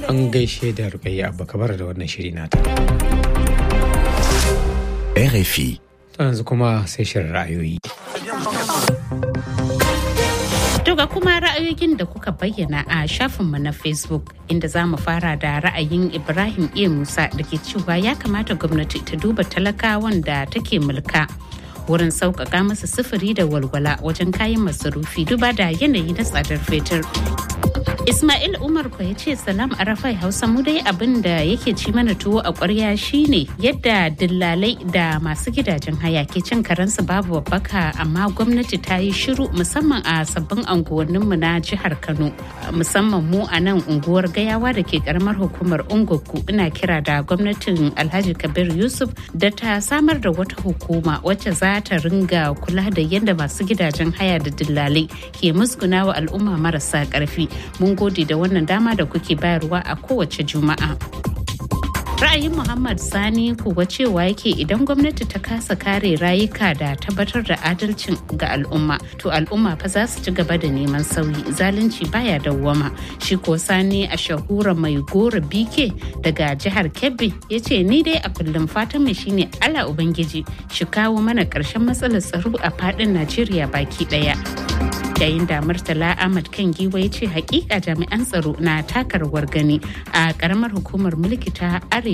An gaishe da Rukayya Abba kabar da wannan shiri nata. RFI. To yanzu kuma sai shirin ra'ayoyi. Daga kuma ra'ayoyin da kuka bayyana a shafinmu na Facebook inda za mu fara da ra'ayin Ibrahim A. Musa da ke cewa ya kamata gwamnati ta duba talakawan da take mulka. wurin sauƙaƙa masa sufuri da walwala wajen kayan masarufi duba da yanayi na tsadar fetur. Ismail Umar ko ya ce salam a rafai Hausa mu dai abin da yake ci mana tuwo a ƙwarya shine yadda dillalai da masu gidajen haya ke cin karensu babu babbaka amma gwamnati ta yi shiru musamman a sabbin anguwanninmu na jihar Kano musamman mu a nan unguwar gayawa da ke karamar hukumar Ungoku ina kira da gwamnatin Alhaji Kabir Yusuf da ta samar da wata hukuma wacce za ta ringa kula da yadda masu gidajen haya da dillalai ke musguna wa al'umma marasa ƙarfi mun gode da wannan dama da kuke bayarwa a kowace juma'a. ra'ayin muhammad sani kuwa cewa yake idan gwamnati ta kasa kare rayuka da tabbatar da adalcin ga al'umma to al'umma fa za su ci gaba da neman sauyi zalunci baya dawwama shi ko sani a shahura mai gora bike daga jihar kebbi ya ce ni dai a kullum fatan mai shine ala ubangiji shi kawo mana karshen matsalar tsaro a fadin najeriya baki daya yayin da murtala ahmad kan giwa ya ce hakika jami'an tsaro na taka rawar gani a karamar hukumar mulki ta arewa